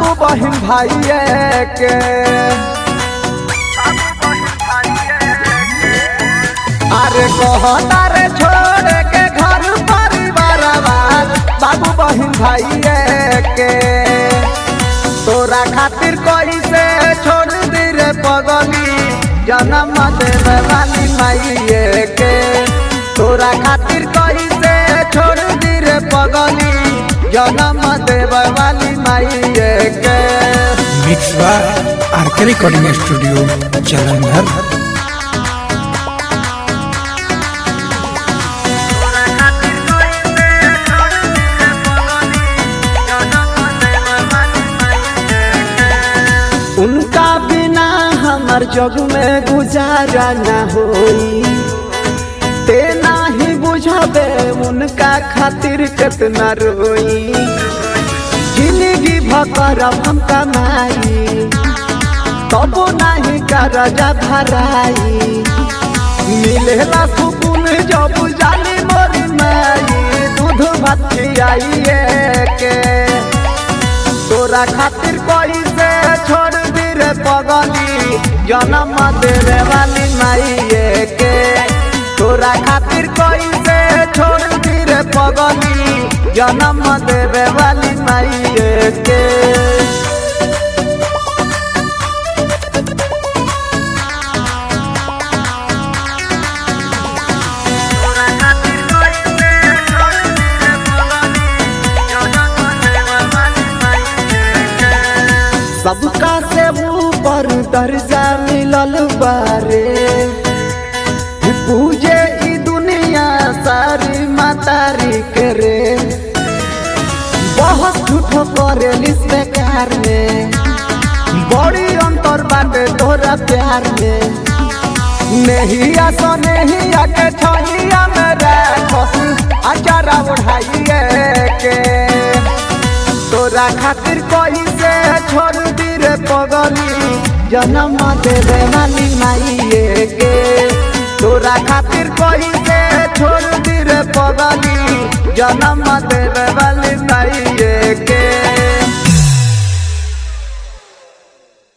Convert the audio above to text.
बाबू बहन भाई के अरे कहता रे छोड़ के घर परिवार बाबू बहन भाई के तोरा खातिर कोई से छोड़ दी रे पगली जन्म देवे वाली माई के तोरा खातिर कोई से छोड़ दी रे पगली जन्म देवे वाली माई के mix by RK recording studio Jalandhar उनका बिना हमर जग में गुजारा न होई ते नाही बुझबे उनका खातिर कितना रोई जिंदगी भकर हम कमाई तब नहीं करजा भराई मिलेला सुकून जब जाली मोरी माई दूध भात खियाइए के तोरा खातिर कोई से छोड़ दी रे पगली जन्म देवे वाली माई के तोरा खातिर कोई से छोड़ दी रे पगली जन्म देवे वाली माई के सबका से ऊपर दर्जा मिलल बारे पूजे ई दुनिया सारी मातारी करे बहुत झूठो करे लिस्ते प्यार में बड़ी अंतर बाटे तोरा प्यार में नहीं आसो नहीं आके छहिया मेरा खस अचारा उठाइए के तोरा खातिर कोई से छोड़ दी रे पगली जन्म देवे वाली माई के तोरा खातिर कोई से छोड़ दी रे पगली जन्म देवे वाली माई के